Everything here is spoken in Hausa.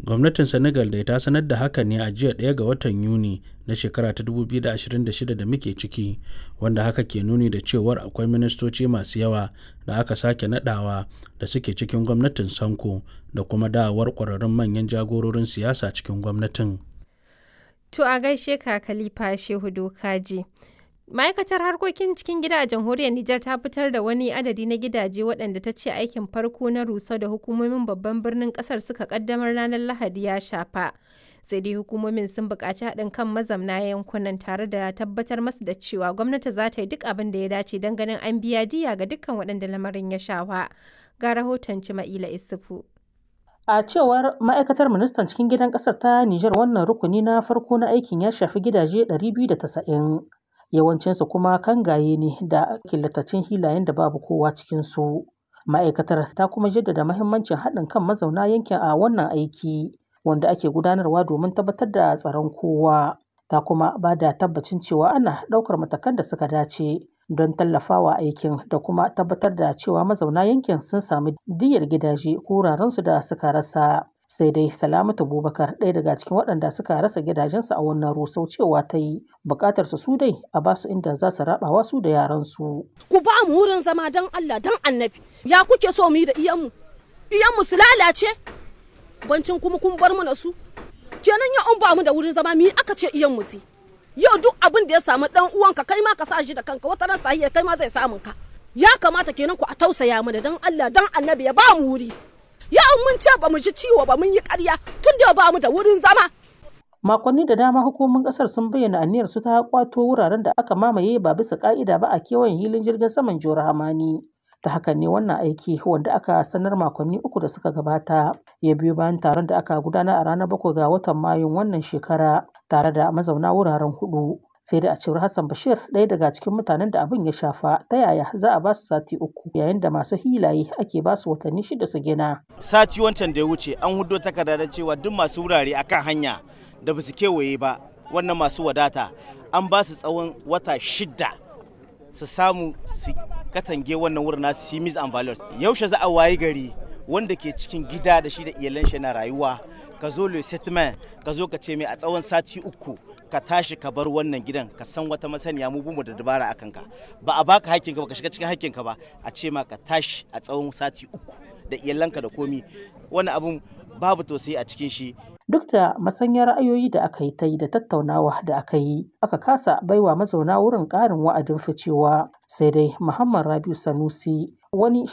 gwamnatin senegal dai ta sanar da haka ne a jiya ɗaya ga watan yuni na shekara ta 2026 da muke ciki wanda haka ke nuni da cewar akwai ministoci masu yawa da aka sake nadawa da suke cikin gwamnatin sanko da kuma dawowar ƙwararrun manyan jagororin siyasa cikin gwamnatin To a gaishe ka Khalifa Shehu Dokaji. Ma'aikatar harkokin cikin gida a jamhuriyar Nijar ta fitar da wani adadi na gidaje waɗanda ta ce aikin farko na rusa da hukumomin babban birnin ƙasar suka ƙaddamar ranar Lahadi ya shafa. Sai dai hukumomin sun buƙaci haɗin kan mazamna yankunan tare da tabbatar masu da cewa gwamnati za ta yi duk abin da ya dace don ganin an biya diya ga dukkan waɗanda lamarin ya shafa. Ga rahoton Cima'ila Isufu. A cewar ma'aikatar ministan cikin gidan ƙasar ta Nijar wannan rukuni na farko na aikin ya shafi gidaje 290. Yawancinsu kuma kangaye ne da killatacin hilayen da babu kowa cikinsu. Ma'aikatar ta kuma jaddada mahimmancin haɗin kan mazauna yankin a wannan aiki wanda ake gudanarwa domin tabbatar da tsaron kowa. Ta kuma ba da tabbacin cewa ana ɗaukar matakan da suka dace don tallafawa aikin da kuma tabbatar da cewa mazauna yankin sun sami diyyar gidaje ko wurarensu da suka rasa. Sai dai Salamatu Bubakar ɗaya daga cikin waɗanda suka rasa gidajensu a wannan rusau cewa ta yi buƙatar su dai a ba su inda za su raɓawa su da yaransu. Ku ba mu wurin zama don Allah don annabi. Ya kuke so mu yi da iyanmu? Iyanmu su lalace? Bancin kuma kun bar mana su? Kenan ya an ba mu da wurin zama mi aka ce iyanmu si? Yau duk abin da ya samu ɗan uwanka kai ma ka sa shi da kanka wata ran sahiya kai ma zai samun ka. Ya kamata kenan ku a tausaya mana don Allah don annabi ya ba mu wuri. ya mun ce ba mu ji ciwo ba mun yi karya tun da ba mu da wurin zama. Makonni da dama hukumomin kasar sun bayyana aniyar su ta kwato wuraren da aka mamaye ba bisa ka'ida ba a kewayen hilin jirgin saman Jihar Hamani. Ta hakan ne wannan aiki wanda aka sanar makonni uku da suka gabata ya biyo bayan taron da aka gudana a ranar bakwai ga watan Mayun wannan shekara tare da mazauna wuraren hudu. sai dai a cewar Hassan Bashir ɗaya daga cikin mutanen da abin ya shafa ta yaya za a ba su sati uku yayin da masu hilaye ake ba su watanni shida su gina. Sati wancan da ya wuce an hudo takarda da cewa duk masu wurare akan hanya da ba su kewaye ba wannan masu wadata an ba su tsawon wata shida su samu su katange wannan wurin nasu simis and values yaushe za a wayi gari wanda ke cikin gida da shi da iyalan shi na rayuwa ka zo le settlement ka zo ka ce mai a tsawon sati uku ka tashi ka bar wannan gidan ka san wata masaniya mu bumu da dabara akan ka ba a baka hakkinka ba ka shiga cikin hakkinka ba a ce ma ka tashi a tsawon sati uku da iyalanka da komi wani abun babu tausayi a cikin shi duk da masanyar ra'ayoyi da aka yi ta yi da tattaunawa da aka yi aka kasa baiwa mazauna wurin ƙarin wa'adin ficewa sai dai muhammad rabiu sanusi wani